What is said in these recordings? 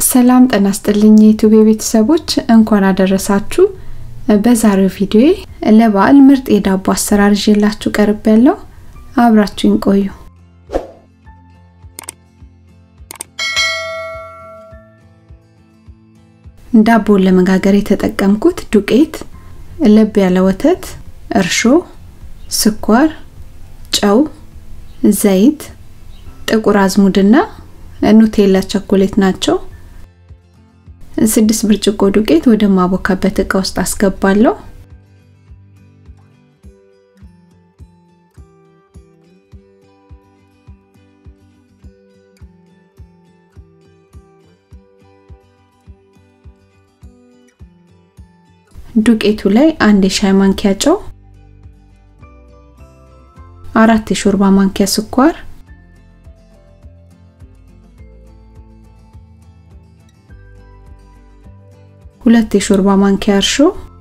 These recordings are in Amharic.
ሰላም ጤና ይስጥልኝ የዩቲዩብ ቤተሰቦች እንኳን አደረሳችሁ። በዛሬው ቪዲዮ ለበዓል ምርጥ የዳቦ አሰራር ይዤላችሁ ቀርብ ያለው አብራችሁኝ ቆዩ። ዳቦን ለመጋገር የተጠቀምኩት ዱቄት፣ ለብ ያለ ወተት፣ እርሾ፣ ስኳር፣ ጨው፣ ዘይት፣ ጥቁር አዝሙድና ኑቴላ ቸኮሌት ናቸው። ስድስት ብርጭቆ ዱቄት ወደ ማቦካበት እቃ ውስጥ አስገባለሁ። ዱቄቱ ላይ አንድ የሻይ ማንኪያ ጨው፣ አራት የሾርባ ማንኪያ ስኳር ሁለት የሾርባ ማንኪያ እርሾ፣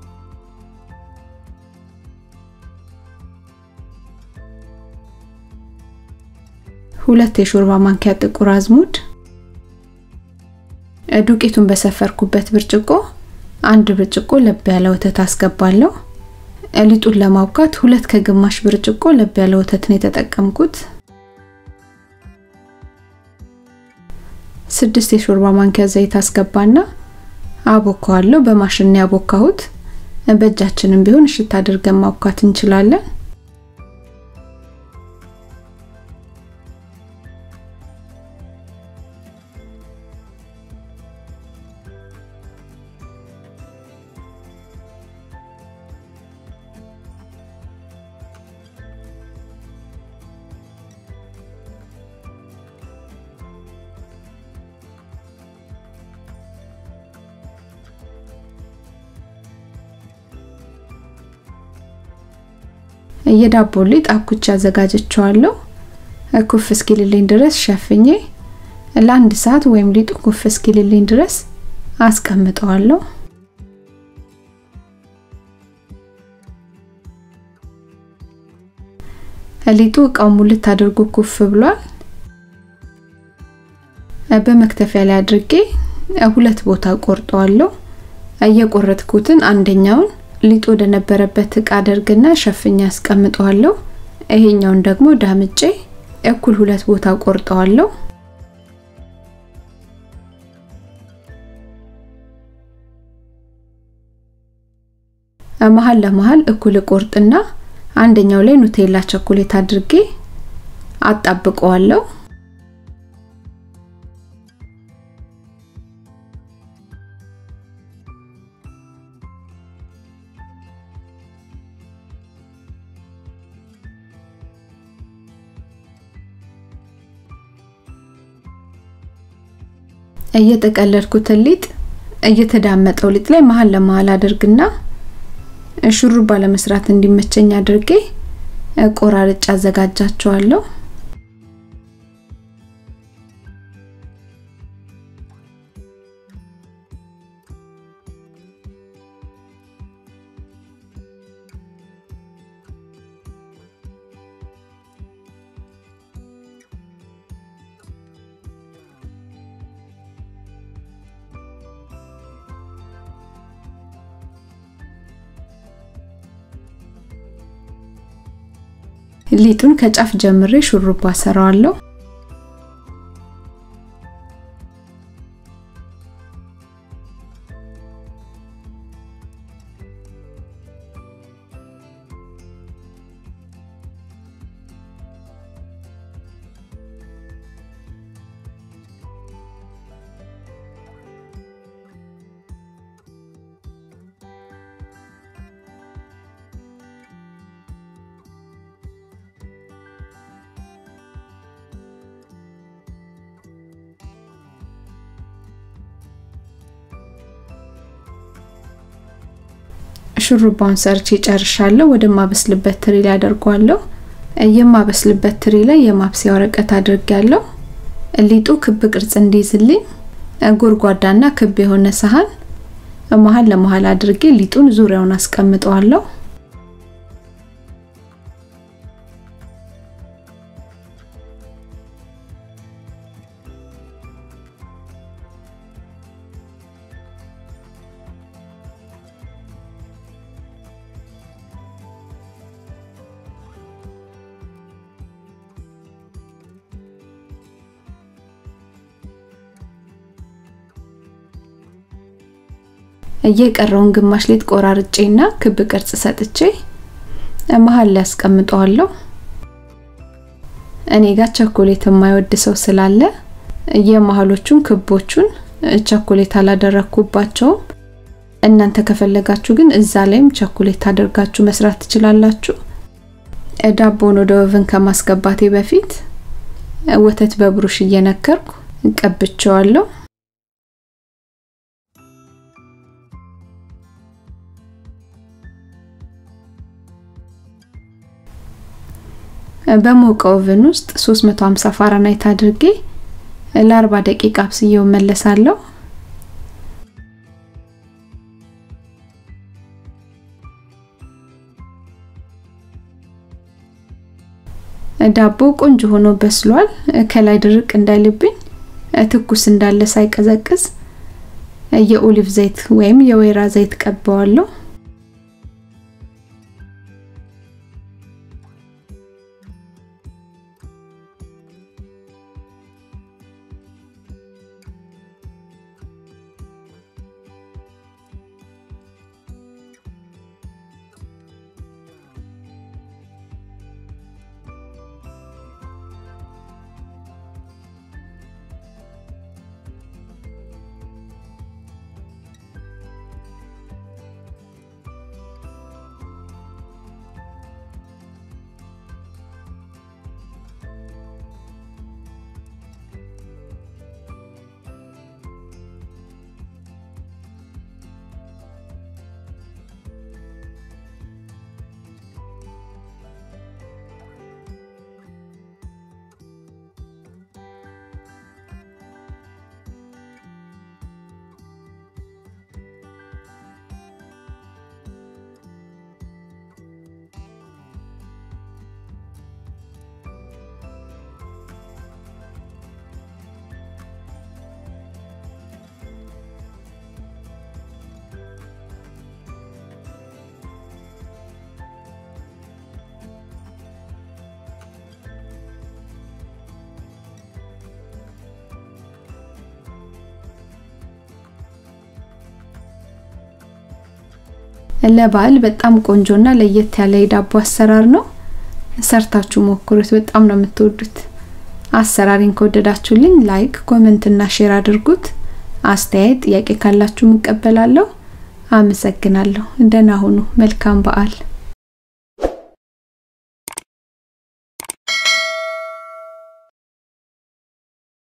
ሁለት የሾርባ ማንኪያ ጥቁር አዝሙድ፣ ዱቄቱን በሰፈርኩበት ብርጭቆ አንድ ብርጭቆ ለብ ያለ ወተት አስገባለሁ። ሊጡን ለማብካት ሁለት ከግማሽ ብርጭቆ ለብ ያለ ወተት ነው የተጠቀምኩት። ስድስት የሾርባ ማንኪያ ዘይት አስገባና አቦካዋለሁ። በማሽን ነው ያቦካሁት። በእጃችንም ቢሆን እሽት አድርገን ማብካት እንችላለን። የዳቦ ሊጥ አብኩቼ አዘጋጀቸዋለሁ። ኩፍ እስኪልልኝ ድረስ ሸፍኜ ለአንድ ሰዓት ወይም ሊጡ ኩፍ እስኪልልኝ ድረስ አስቀምጠዋለሁ። ሊጡ እቃው ሙልት አድርጎ ኩፍ ብሏል። በመክተፊያ ላይ አድርጌ ሁለት ቦታ ቆርጠዋለሁ። እየቆረጥኩትን አንደኛውን ሊጡ ወደ ነበረበት እቃ አደርግና ሸፍኛ አስቀምጠዋለሁ። ይሄኛውን ደግሞ ዳምጬ እኩል ሁለት ቦታ ቆርጠዋለሁ። መሀል ለመሀል እኩል ቆርጥና አንደኛው ላይ ኑቴላ ቸኮሌት አድርጌ አጣብቀዋለሁ። እየጠቀለልኩትን ሊጥ እየተዳመጠው ሊጥ ላይ መሀል ለመሀል አድርግና ሹሩባ ለመስራት እንዲመቸኝ አድርጌ ቆራርጬ አዘጋጃቸዋለሁ። ሊጡን ከጫፍ ጀምሬ ሹሩባ ሰራዋለሁ። ሹሩባውን ሰርቼ ጨርሻለሁ። ወደ ማበስልበት ትሪ ላይ አደርገዋለሁ። የማበስልበት ትሪ ላይ የማብሰያ ወረቀት አድርጌያለሁ። ሊጡ ክብ ቅርጽ እንዲይዝልኝ ጎድጓዳና ክብ የሆነ ሰሃን መሀል ለመሀል አድርጌ ሊጡን ዙሪያውን አስቀምጠዋለሁ። የቀረውን ግማሽ ሊጥ ቆራርጬና ክብ ቅርጽ ሰጥቼ መሀል ላይ አስቀምጠዋለሁ። እኔ ጋር ቸኮሌት የማይወድ ሰው ስላለ የመሀሎቹን ክቦቹን ቸኮሌት አላደረኩባቸውም። እናንተ ከፈለጋችሁ ግን እዛ ላይም ቸኮሌት አድርጋችሁ መስራት ትችላላችሁ። ዳቦን ወደ ኦቨን ከማስገባቴ በፊት ወተት በብሩሽ እየነከርኩ ቀብቼዋለሁ። በሞቀ ኦቨን ውስጥ 350 ፋራናይት አድርጌ ለ40 ደቂቃ አብስዬው መለሳለሁ። ዳቦ ቆንጆ ሆኖ በስሏል። ከላይ ድርቅ እንዳይልብኝ ትኩስ እንዳለ ሳይቀዘቅዝ የኦሊቭ ዘይት ወይም የወይራ ዘይት ቀባዋለሁ። ለበዓል በጣም ቆንጆና ለየት ያለ የዳቦ አሰራር ነው። ሰርታችሁ ሞክሩት፣ በጣም ነው የምትወዱት። አሰራሪን ከወደዳችሁልኝ ላይክ፣ ኮሜንት እና ሼር አድርጉት። አስተያየት፣ ጥያቄ ካላችሁ እቀበላለሁ። አመሰግናለሁ። ደህና ሁኑ። መልካም በዓል